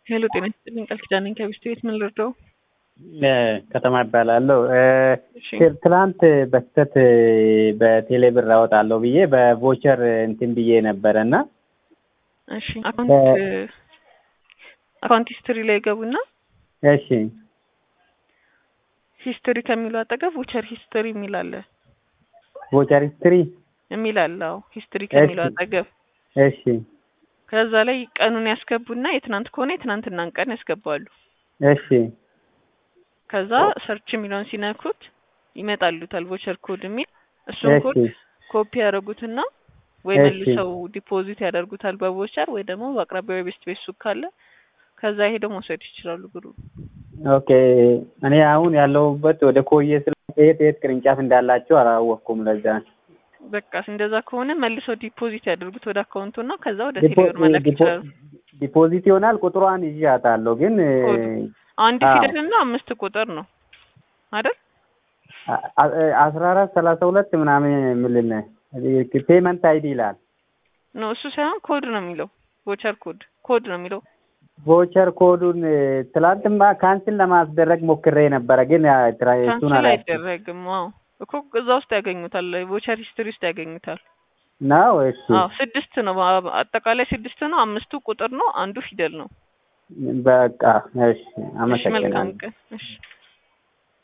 ሄሎ ጤና ይስጥልኝ ቃል ኪዳን ነኝ ከቢስት ቤት ምን ልርዳው? ከተማ ይባላለሁ። እሺ ትላንት በስተት በቴሌ ብር አወጣለሁ ብዬ በቮቸር እንትን ብዬ ነበረ እና እሺ አካውንት አካውንት ሂስትሪ ላይ ገቡና እሺ ሂስትሪ ከሚለው አጠገብ ቮቸር ሂስትሪ የሚል አለ ቮቸር ሂስትሪ የሚል አለ። አዎ ሂስትሪ ከሚለው እሺ። አጠገብ እሺ ከዛ ላይ ቀኑን ያስገቡና የትናንት ከሆነ የትናንትናን ቀን ያስገባሉ። እሺ ከዛ ሰርች የሚለውን ሲነኩት ይመጣሉታል ቮቸር ኮድ የሚል እሱን እሺ ኮድ ኮፒ ያደርጉትና ወይ እሺ። መልሰው ዲፖዚት ያደርጉታል በቮቸር ወይ ደግሞ በአቅራቢያው የቤስት ቤት ሱቅ ካለ ከዛ ሄደው መውሰድ ይችላሉ ብሩ። ኦኬ እኔ አሁን ያለሁበት ወደ ኮዬ ስለ የት የት ቅርንጫፍ እንዳላቸው አላወቅኩም። ለዛ በቃ እንደዛ ከሆነ መልሰው ዲፖዚት ያደርጉት ወደ አካውንቱ እና ከዛ ወደ ዲፖ- ቴሌብር መላክ ዲፖ- ይችላሉ። ዲፖዚት ይሆናል። ቁጥሯን ይዣታለሁ ግን ኮዱ አንድ አዎ። ፊደል እና አምስት ቁጥር ነው አይደል? አ- አ- አስራ አራት ሰላሳ ሁለት ምናምን የሚልን ፔመንት አይዲ ይላል። ኖ እሱ ሳይሆን ኮድ ነው የሚለው ቮቸር ኮድ ኮድ ነው የሚለው ቮቸር ኮዱን ትላንትማ ካንስል ለማስደረግ ሞክሬ ነበረ ግን ያ ትራ- እሱን ካንስል አላ አይደረግም። አዎ እኮ እዛ ውስጥ ያገኙታል፣ ቮቸር ሂስትሪ ውስጥ ያገኙታል። ነው። እሺ አዎ ስድስት ነው በ- አጠቃላይ ስድስት ነው። አምስቱ ቁጥር ነው፣ አንዱ ፊደል ነው። በቃ እሺ፣ እሺ መልካም አመሰግናለሁ። ቀን። እሺ